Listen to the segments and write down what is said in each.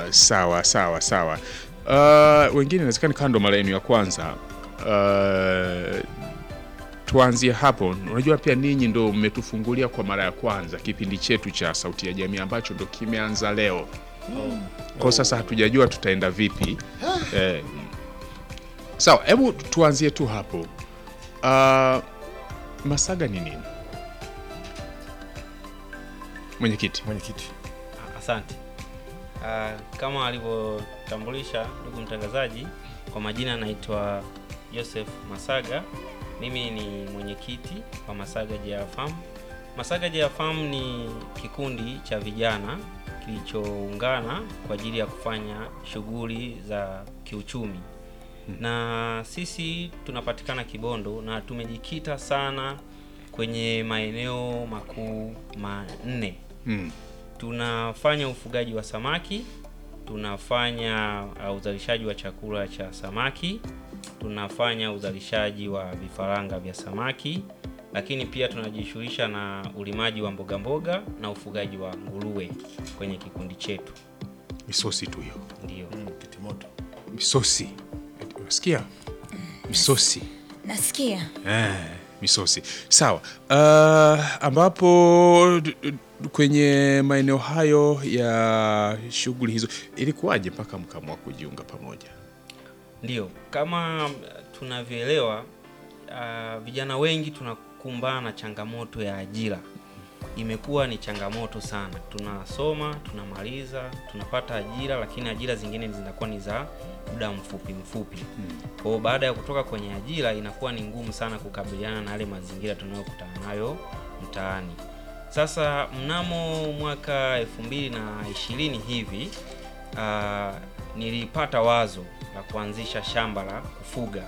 sawa sawa sawa. Uh, wengine inawezekana kando mara yenu ya kwanza. Uh, tuanzie hapo. Unajua pia ninyi ndo mmetufungulia kwa mara ya kwanza kipindi chetu cha Sauti ya Jamii ambacho ndo kimeanza leo. Kwa sasa hatujajua tutaenda vipi. Eh, sawa, hebu tuanzie tu hapo. Uh, Masaga ni nini? Mwenyekiti. Mwenyekiti. Asante. Ah, kama alivyotambulisha ndugu mtangazaji, kwa majina naitwa Joseph Masaga. Mimi ni mwenyekiti wa Masaga JR Farm. Masaga JR Farm ni kikundi cha vijana kilichoungana kwa ajili ya kufanya shughuli za kiuchumi, na sisi tunapatikana Kibondo na tumejikita sana kwenye maeneo makuu manne Mm. tunafanya ufugaji wa samaki, tunafanya uh, uzalishaji wa chakula cha samaki, tunafanya uzalishaji wa vifaranga vya samaki, lakini pia tunajishughulisha na ulimaji wa mboga mboga na ufugaji wa nguruwe kwenye kikundi chetu. Misosi tu hiyo. Ndio. Mm, kitimoto. Misosi. Unasikia? Misosi. Nasikia. Eh, misosi. Sawa. Uh, ambapo d- d- kwenye maeneo hayo ya shughuli hizo ilikuwaje mpaka mkamua kujiunga pamoja? Ndio, kama uh, tunavyoelewa uh, vijana wengi tunakumbana na changamoto ya ajira. Imekuwa ni changamoto sana. Tunasoma, tunamaliza, tunapata ajira, lakini ajira zingine zinakuwa ni za muda mfupi mfupi. Kwa hiyo baada ya kutoka kwenye ajira inakuwa ni ngumu sana kukabiliana na yale mazingira tunayokutana nayo mtaani. Sasa mnamo mwaka 2020 hivi uh, nilipata wazo la kuanzisha shamba la kufuga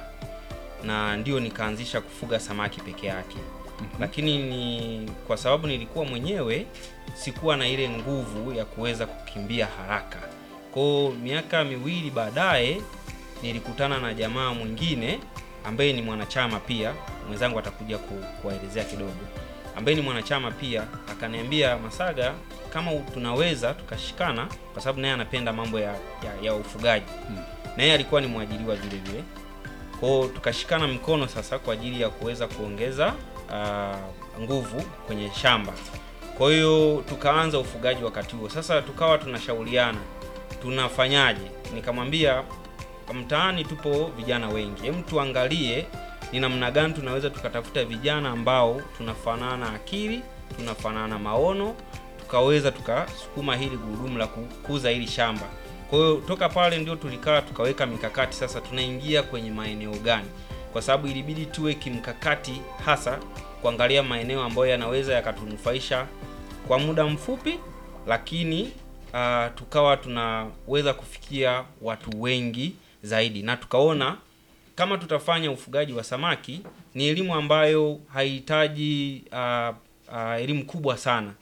na ndio nikaanzisha kufuga samaki peke yake. Lakini ni kwa sababu nilikuwa mwenyewe sikuwa na ile nguvu ya kuweza kukimbia haraka. Kwa miaka miwili baadaye nilikutana na jamaa mwingine ambaye ni mwanachama pia, mwenzangu atakuja ku, kuwaelezea kidogo, ambaye ni mwanachama pia, akaniambia Masaga, kama tunaweza tukashikana, kwa sababu naye anapenda mambo ya, ya, ya ufugaji na yeye alikuwa ni mwajiriwa vile vile. Kwa hiyo tukashikana mikono sasa kwa ajili ya kuweza kuongeza ah, nguvu kwenye shamba. Kwa hiyo tukaanza ufugaji wakati huo. Sasa tukawa tunashauriana tunafanyaje. Nikamwambia mtaani tupo vijana wengi, hem, tuangalie ni namna gani tunaweza tukatafuta vijana ambao tunafanana akili, tunafanana maono, tukaweza tukasukuma hili gurudumu la kukuza hili shamba. Kwa hiyo toka pale ndio tulikaa tukaweka mikakati, sasa tunaingia kwenye maeneo gani, kwa sababu ilibidi tuwe kimkakati, hasa kuangalia maeneo ambayo yanaweza yakatunufaisha kwa muda mfupi, lakini uh, tukawa tunaweza kufikia watu wengi zaidi, na tukaona kama tutafanya ufugaji wa samaki ni elimu ambayo haihitaji uh, uh, elimu kubwa sana,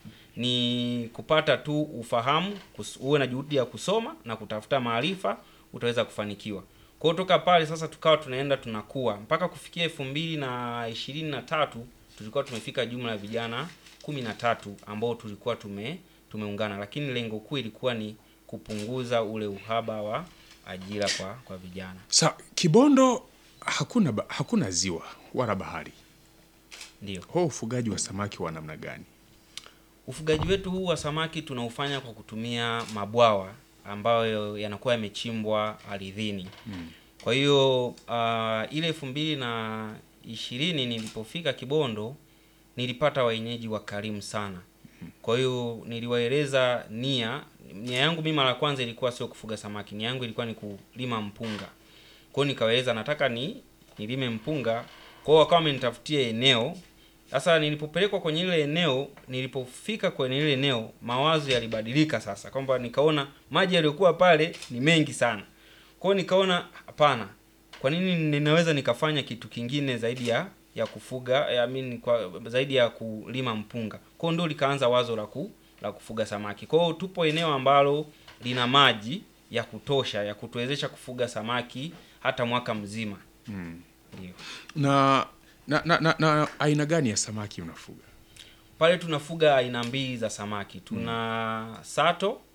ni kupata tu ufahamu, kus- uwe na juhudi ya kusoma na kutafuta maarifa, utaweza kufanikiwa. Kwa hiyo toka pale sasa tukawa tunaenda tunakuwa mpaka kufikia elfu mbili na ishirini na tatu tulikuwa tumefika jumla ya vijana kumi na tatu ambao tulikuwa tume tumeungana, lakini lengo kuu ilikuwa ni kupunguza ule uhaba wa ajira kwa kwa vijana. Sa Kibondo hakuna, ba- hakuna ziwa wala bahari. Ndio. Huo ufugaji wa samaki wa namna gani? Ufugaji wetu huu wa samaki tunaufanya kwa kutumia mabwawa ambayo yanakuwa yamechimbwa ardhini. Kwa hiyo uh, ile elfu mbili na ishirini nilipofika Kibondo nilipata wenyeji wakarimu sana. Kwa hiyo niliwaeleza nia nia yangu mimi mara ya kwanza ilikuwa sio kufuga samaki, nia yangu ilikuwa ni kulima mpunga. Kwa hiyo nikawaeleza nataka ni nilime mpunga. Kwa hiyo wakawa wamenitafutia eneo. Sasa nilipopelekwa kwenye ile eneo, nilipofika kwenye ile eneo, mawazo yalibadilika sasa, kwamba nikaona maji yaliyokuwa pale ni mengi sana. Kwa hiyo nikaona hapana, kwa nini ninaweza nikafanya kitu kingine zaidi ya ya kufuga I mean, kwa zaidi ya kulima mpunga. Kwa hiyo ndio likaanza wazo la ku, la kufuga samaki. Kwa hiyo tupo eneo ambalo lina maji ya kutosha ya kutuwezesha kufuga samaki hata mwaka mzima. Ndio. Na, na, na, na, na aina gani ya samaki unafuga? Pale tunafuga aina mbili za samaki. Tuna sato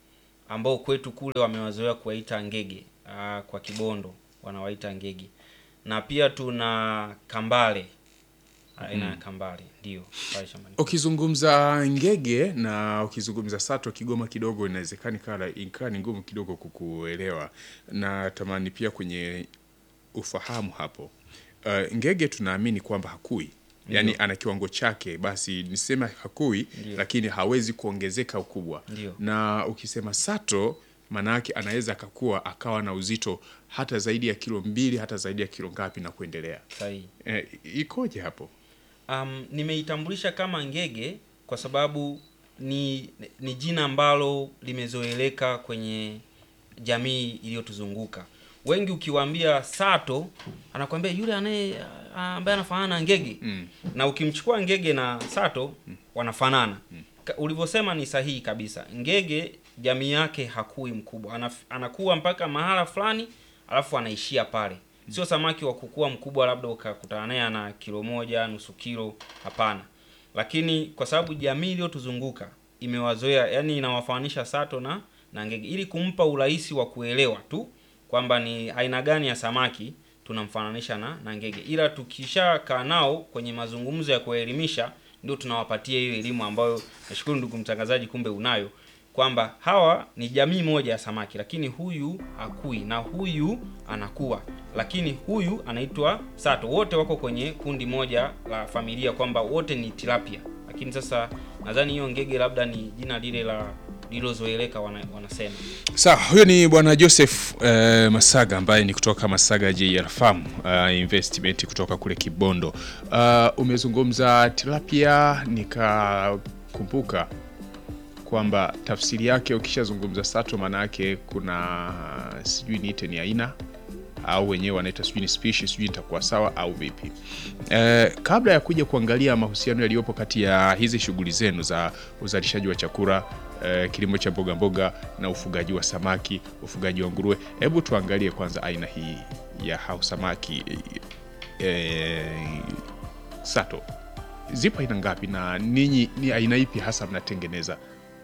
ambao kwetu kule wamewazoea kuwaita ngege ah, kwa Kibondo wanawaita ngege, na pia tuna kambale aina ya kambale ndio pale shambani. Ukizungumza ngege na ukizungumza sato Kigoma kidogo inawezekana ikawa ikawa ni ngumu kidogo kukuelewa, na tamani pia kwenye ufahamu hapo. Uh, ngege tunaamini kwamba hakui, yaani ana kiwango chake, basi niseme hakui, Ndio. lakini hawezi kuongezeka ukubwa. Ndio. Na ukisema sato, maana yake anaweza akakua akawa na uzito hata zaidi ya kilo mbili hata zaidi ya kilo ngapi na kuendelea. Sahihi. Eh, ikoje hapo? Um, nimeitambulisha kama ngege kwa sababu ni, ni jina ambalo limezoeleka kwenye jamii iliyotuzunguka. Wengi ukiwaambia sato, anakuambia yule anaye ambaye anafanana na ngege Mm. na ukimchukua ngege na sato wanafanana. Ka- Ulivyosema ni sahihi kabisa. Ngege jamii yake hakui mkubwa, Anaf, anakuwa mpaka mahala fulani alafu anaishia pale. Sio samaki wa kukua mkubwa, labda ukakutana naye ana kilo moja nusu kilo, hapana. Lakini kwa sababu jamii iliyotuzunguka imewazoea, yani inawafananisha sato na na ngege, ili kumpa urahisi wa kuelewa tu kwamba ni aina gani ya samaki tunamfananisha na, na ngege, ila tukishakaa nao kwenye mazungumzo ya kuelimisha, ndio tunawapatia hiyo elimu ambayo nashukuru ndugu mtangazaji, kumbe unayo kwamba hawa ni jamii moja ya samaki, lakini huyu hakui na huyu anakuwa, lakini huyu anaitwa sato. Wote wako kwenye kundi moja la familia, kwamba wote ni tilapia, lakini sasa nadhani hiyo ngege labda ni jina lile la lililozoeleka wana, wanasema Sawa, huyo ni bwana Joseph eh, Masaga ambaye ni kutoka Masaga JR Farm uh, investment kutoka kule Kibondo. Uh, umezungumza tilapia, nikakumbuka kwamba tafsiri yake ukishazungumza sato, maana yake kuna sijui niite ni aina au wenyewe wanaita sijui ni species, sijui nitakuwa sawa au vipi? Eh, kabla ya kuja kuangalia mahusiano yaliyopo kati ya hizi shughuli zenu za uzalishaji wa chakula eh, kilimo cha mboga mboga na ufugaji wa samaki, ufugaji wa nguruwe, hebu tuangalie kwanza aina hii ya hao samaki eh, sato, zipo aina ngapi na ninyi ni aina ipi hasa mnatengeneza?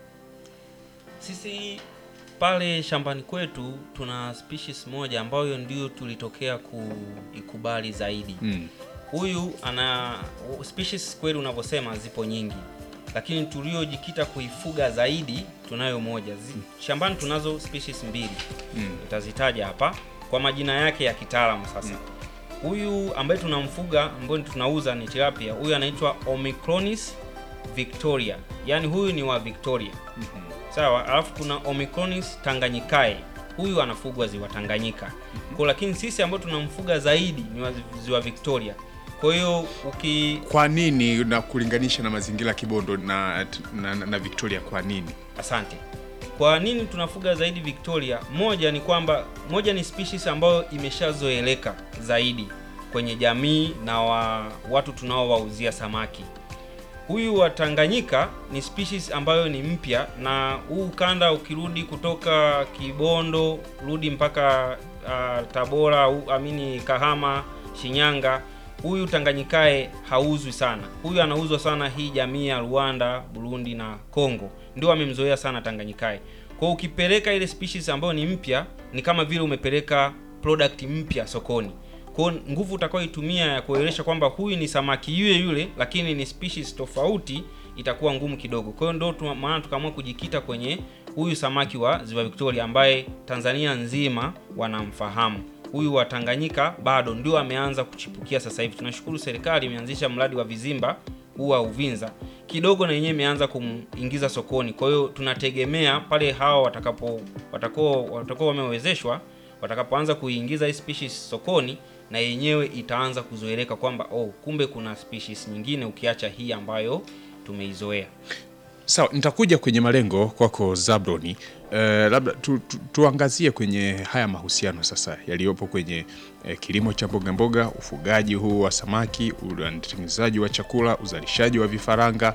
Sisi pale shambani kwetu tuna species moja ambayo ndio tulitokea kuikubali zaidi. Mm. Huyu ana species kweli, unavyosema zipo nyingi, lakini tuliojikita kuifuga zaidi tunayo moja. Zi, shambani tunazo species mbili Mm. utazitaja hapa kwa majina yake ya kitaalamu. Sasa huyu ambaye tunamfuga ambaye tunauza ni tilapia, huyu anaitwa Omicronis victoria, yaani huyu ni wa Victoria. Sawa, alafu kuna Omicronis tanganyikae, huyu anafugwa ziwa Tanganyika. Kwa lakini sisi ambao tunamfuga zaidi ni wa ziwa Victoria. Kwa hiyo uki Kwa nini na kulinganisha na mazingira ya Kibondo na, na, na, na Victoria kwa nini? Asante. Kwa nini tunafuga zaidi Victoria? Moja ni kwamba moja ni species ambayo imeshazoeleka zaidi kwenye jamii na wa, watu tunaowauzia samaki. Huyu wa Tanganyika ni species ambayo ni mpya, na huu ukanda ukirudi kutoka Kibondo rudi mpaka uh, Tabora au amini Kahama, Shinyanga, huyu Tanganyikae hauzwi sana. Huyu anauzwa sana hii jamii ya Rwanda, Burundi na Kongo, ndio wamemzoea sana Tanganyikae. Kwa hiyo ukipeleka ile species ambayo ni mpya, ni kama vile umepeleka product mpya sokoni. Kwa hiyo nguvu utakayoitumia ya kuelewesha kwamba huyu ni samaki yule yule, lakini ni species tofauti, itakuwa ngumu kidogo. Kwa hiyo ndio tuma- maana tukaamua kujikita kwenye huyu samaki wa Ziwa Victoria ambaye Tanzania nzima wanamfahamu. Huyu wa Tanganyika bado ndio ameanza kuchipukia sasa hivi. Tunashukuru serikali imeanzisha mradi wa vizimba huu wa Uvinza, kidogo na yenyewe imeanza kumingiza sokoni. Kwa hiyo tunategemea pale hawa watakapo watakao watakao wamewezeshwa watakapoanza kuiingiza hii species sokoni na yenyewe itaanza kuzoeleka kwamba oh, kumbe kuna species nyingine ukiacha hii ambayo tumeizoea. Sawa, nitakuja kwenye malengo kwako Zabroni. Eh, labda tu, tu, tuangazie kwenye haya mahusiano sasa yaliyopo kwenye eh, kilimo cha mboga mboga, ufugaji huu wa samaki, utengenezaji wa chakula, uzalishaji wa vifaranga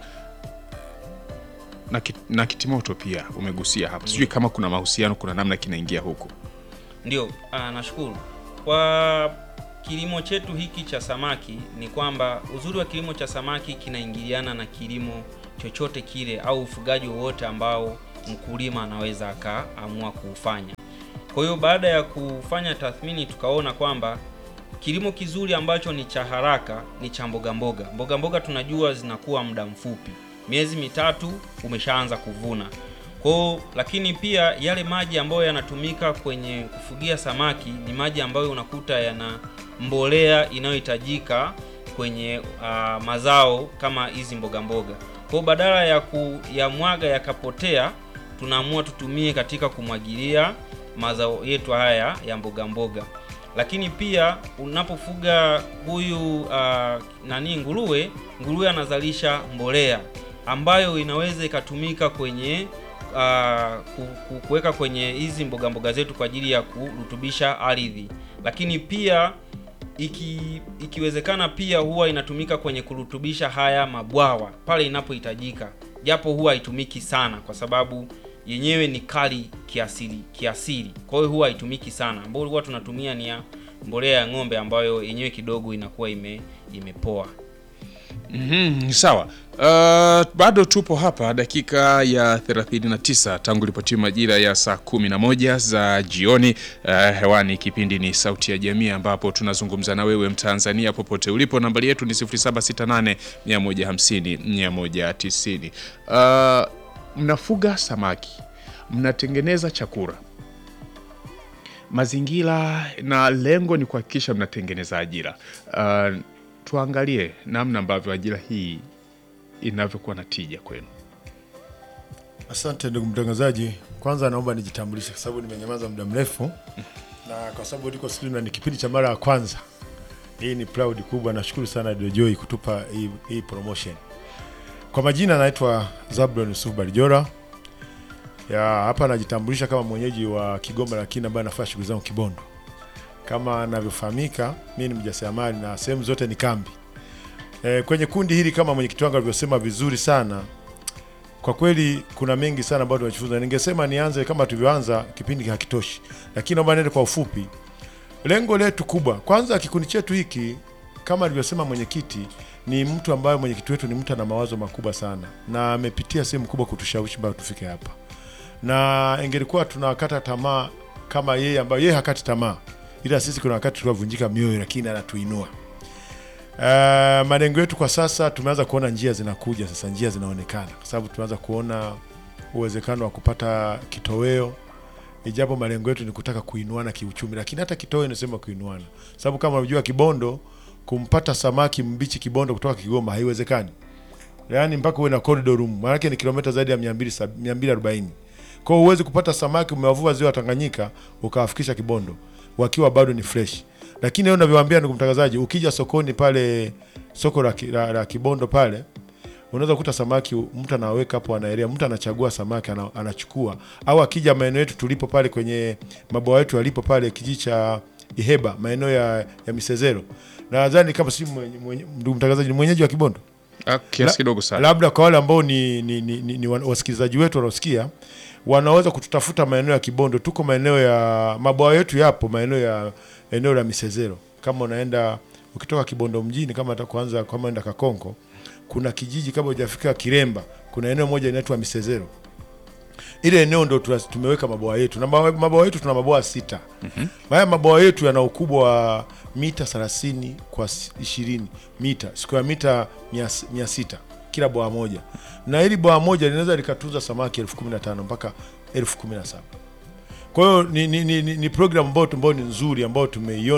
na, ki, na kitimoto pia umegusia hapa. Sijui kama kuna mahusiano, kuna namna kinaingia huku. Ndio, ah, nashukuru kwa kilimo chetu hiki cha samaki. Ni kwamba uzuri wa kilimo cha samaki kinaingiliana na kilimo chochote kile au ufugaji wowote ambao mkulima anaweza akaamua kuufanya. Kwa hiyo baada ya kufanya tathmini, tukaona kwamba kilimo kizuri ambacho ni cha haraka ni cha mboga mboga. Mboga mboga tunajua zinakuwa muda mfupi, miezi mitatu umeshaanza kuvuna. Kwa hiyo lakini pia yale maji ambayo yanatumika kwenye kufugia samaki ni maji ambayo unakuta yana mbolea inayohitajika kwenye uh, mazao kama hizi mboga mboga. Kwa hiyo badala ya kuyamwaga yakapotea, tunaamua tutumie katika kumwagilia mazao yetu haya ya mboga mboga. Lakini pia unapofuga huyu uh, nani nguruwe, nguruwe anazalisha mbolea ambayo inaweza ikatumika kwenye uh, kuweka kwenye hizi mboga mboga zetu kwa ajili ya kurutubisha ardhi, lakini pia iki, ikiwezekana pia huwa inatumika kwenye kurutubisha haya mabwawa pale inapohitajika, japo huwa haitumiki sana kwa sababu yenyewe ni kali kiasili kiasili, kwa hiyo huwa haitumiki sana. Ambayo huwa tunatumia ni ya mbolea ya ng'ombe ambayo yenyewe kidogo inakuwa ime, imepoa. Mhm, sawa. Uh, bado tupo hapa dakika ya 39 tangu lipotia majira ya saa 11 za jioni. Uh, hewani kipindi ni Sauti ya Jamii ambapo tunazungumza na wewe Mtanzania popote ulipo. Nambari yetu ni 0768 150 190. Uh, mnafuga samaki, mnatengeneza chakula, mazingira na lengo ni kuhakikisha mnatengeneza ajira. Uh, tuangalie namna ambavyo ajira hii inavyokuwa na tija kwenu. Asante ndugu mtangazaji, kwanza naomba nijitambulishe kwa sababu nimenyamaza muda mrefu, na kwa sababu liko studio na ni kipindi cha mara ya kwanza. Hii ni proud kubwa. Nashukuru sana Radio Joy kutupa hii, hii promotion. Kwa majina naitwa Zablon Yusuf Barijora ya hapa, najitambulisha kama mwenyeji wa Kigoma, lakini ambaye anafanya shughuli zangu Kibondo. Kama anavyofahamika, mimi ni mjasiriamali na sehemu zote ni kambi. E, kwenye kundi hili kama mwenyekiti wangu alivyosema vizuri sana kwa kweli kuna mengi sana ambayo tunajifunza. Ningesema nianze kama tulivyoanza, kipindi hakitoshi, lakini naomba niende kwa ufupi. Lengo letu kubwa, kwanza, kikundi chetu hiki kama alivyosema mwenyekiti, ni mtu ambaye mwenyekiti wetu ni mtu ana mawazo makubwa sana na amepitia sehemu kubwa kutushawishi mpaka tufike hapa, na ingelikuwa tunakata tamaa kama yeye, ambayo yeye hakati tamaa, ila sisi kuna wakati tunavunjika mioyo, lakini anatuinua. Uh, malengo yetu kwa sasa tumeanza kuona njia zinakuja sasa, njia zinaonekana kwa sababu tumeanza kuona uwezekano wa kupata kitoweo, ijapo malengo yetu ni kutaka kuinuana kiuchumi, lakini hata kitoweo inasema kuinuana, sababu kama unajua Kibondo, kumpata samaki mbichi Kibondo kutoka Kigoma haiwezekani, yaani mpaka uwe na corridor room, maana yake ni kilomita zaidi ya 200 240. Kwa hiyo huwezi kupata samaki umewavua ziwa Tanganyika ukawafikisha Kibondo wakiwa bado ni fresh lakini leo navyowaambia ndugu mtangazaji, ukija sokoni pale soko la, la, la Kibondo pale unaweza kukuta samaki mtu anaweka hapo, anaelea, mtu anachagua samaki ana, anachukua. Au akija maeneo yetu tulipo pale kwenye mabwawa yetu yalipo pale kijiji cha Iheba maeneo ya, ya Misezero, nadhani kama si ndugu mtangazaji, ni mwenyeji wa Kibondo Ah, kiasi kidogo sana. labda kwa wale ambao ni, ni, ni, ni, ni wasikilizaji wetu wanaosikia wanaweza kututafuta maeneo ya Kibondo. Tuko maeneo ya mabwawa yetu yapo maeneo ya eneo la Misezero. Kama unaenda ukitoka Kibondo mjini, kama hata kwanza kama unaenda Kakonko, kuna kijiji kama hujafika Kiremba, kuna eneo moja inaitwa Misezero. Ile eneo ndo tuna- tumeweka mabwawa yetu na mabawa mabwawa yetu tuna mabwawa sita. Haya mabwawa yetu yana ukubwa wa mita 30 kwa s- 20 mita square mita 600 kila bwawa moja, na hili bwawa moja linaweza likatunza samaki elfu kumi na tano mpaka elfu kumi na saba. Kwa hiyo ni, ni, ni, ni, ni program ambayo ambayo ni nzuri ambayo tumeiona